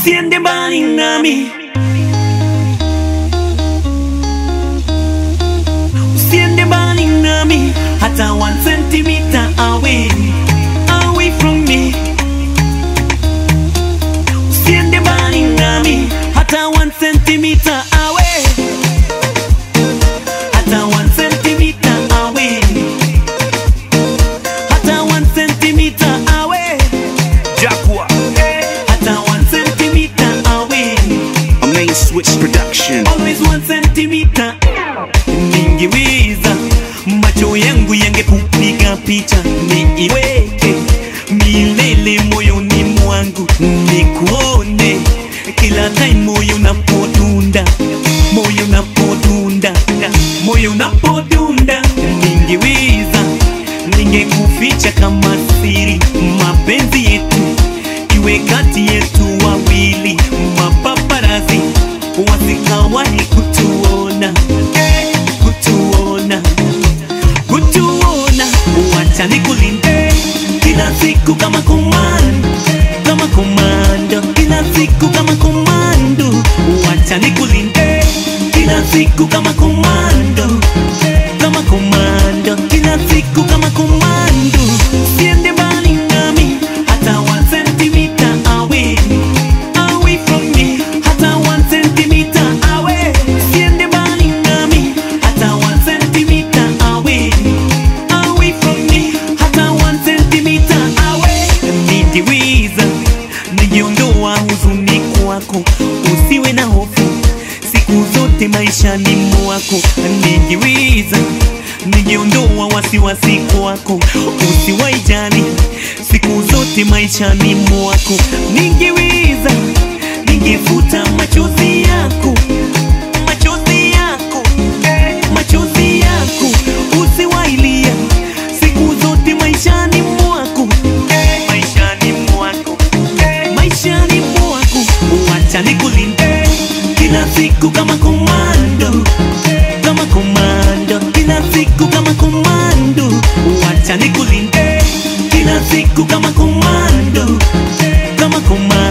usiende mbali nami, usiende mbali nami, hata one centimeter away, away from me. Usiende mbali nami, hata one centimeter away, hata one centimeter away, hata one centimeter away, Jaguar, hata one centimeter away. a main switch production. always one centimeter. Ningeweza macho yangu yangekupiga picha, niiweke milele moyoni mwangu, nikuone kila time moyo unapodunda, moyo unapodunda, moyo unapodunda. Ningeweza ningekuficha kama siri, mapenzi yetu iwe kati yetu wawili, mapaparazi wasikawahi kutuona, kutuona, kutuona. Wacha nikulinde kila siku kama komando, kama komando, kila siku kama komando. Wacha nikulinde kila siku kama komando, kama komando, kila siku kama komando. Siende mbali nami hata one centimeter away, away from me, hata one centimeter away. Siende mbali nami hata one centimeter away, away from me, hata one centimeter away. Ningeweza ningiondoa huzuni kwako, usiwe na hofu siku zote maishani mwako. Ningeweza ningiondoa wasiwasi kwako, usiwaijali siku zote maishani mwako. Ningeweza ningefuta machozi yako, machozi yako, machozi yako, usiwailia siku zote maishani mwako, maishani mwako, maishani mwako. Wacha nikulinde kila siku kama komando, kama komando, kila siku kama komando. Wacha nikulinde kila siku kama komando, kama komando.